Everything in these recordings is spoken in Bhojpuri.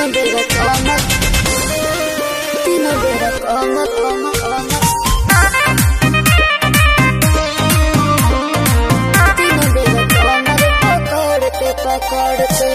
तीनों बेरा कमर तीनों बेरा कमर कमर कमर तीनों बेरा कमर पकड़ते पकड़ते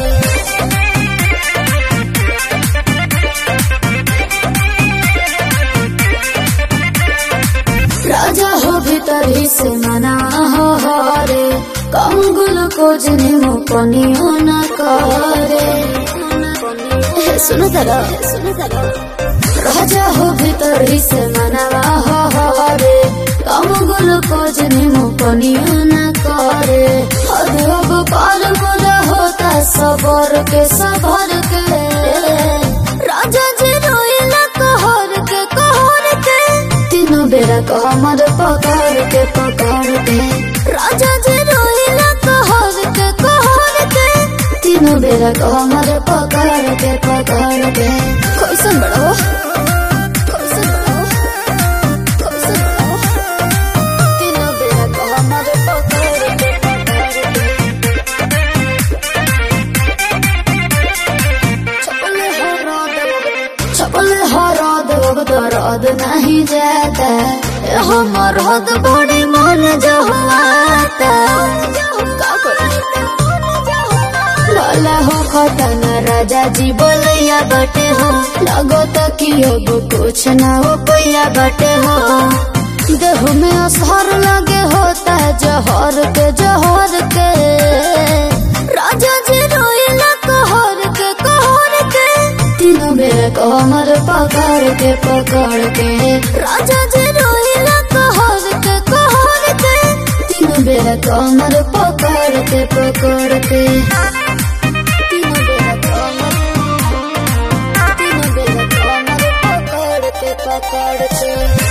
राजा हो भीतर ही से मना हो हरे कम ग्लूकोज निमो पनियो न करे ए, सुनो जरा सुनो जरा राजा हो भीतर ही से मना हो हरे कम ग्लूकोज निमो पनियो न करे अरे अब पार मोरा होता सबर के सबर के राजा जी रोइला कहर के कहर के तीनों बेरा कमर पकड़ के पकड़ के राजा जी रोइला कहर के कहर के तीनों बेरा कमर पकड़ के पकड़ के कैसन बड़ो कैसन बड़ो कैसन बड़ो तीनों बेरा कमर पकड़ के पकड़ के चपले हरा दो चपले हरा दो दर्द नहीं जाता हमर हद बड़ी मन जो आता का करी? लाला हो खतन राजा जी बोलैया बटे हो लगो तो कि अब कुछ ना हो पैया बटे हो देह में असर लगे होता जहर के जहर के राजा जी रोइला कहर के कहर के तीनों बेर कमर पकड़ के पकड़ के राजा जी रोइला कहर के कहर के तीनों बेर कमर पकड़ के पकड़ के तीनों बेर कमर तीनों बेर कमर पकड़ के पकड़ के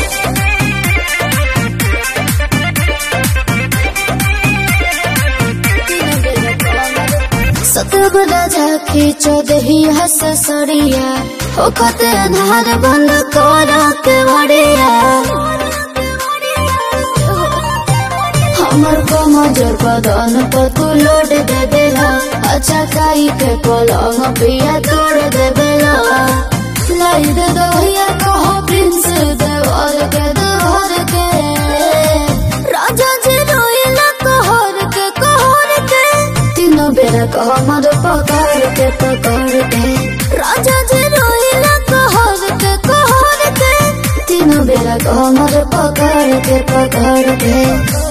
सतब राजा खींचो दही हस सड़िया ओखते अन्हार बंद कर के बड़िया हमर कमजोर बदन पर तू लोड दे देला अच्छा काई के पलंग पिया तोड़ दे देला लाई दे दहिया कहो प्रिंस देवर के देवर के राजा जी रोइला कहर के कहर के तीनों बेरा कमर पकड़ के पकड़ के राजा जी रोइला कहर के कहर के तीनों बेरा कमर पकड़ के पकड़ के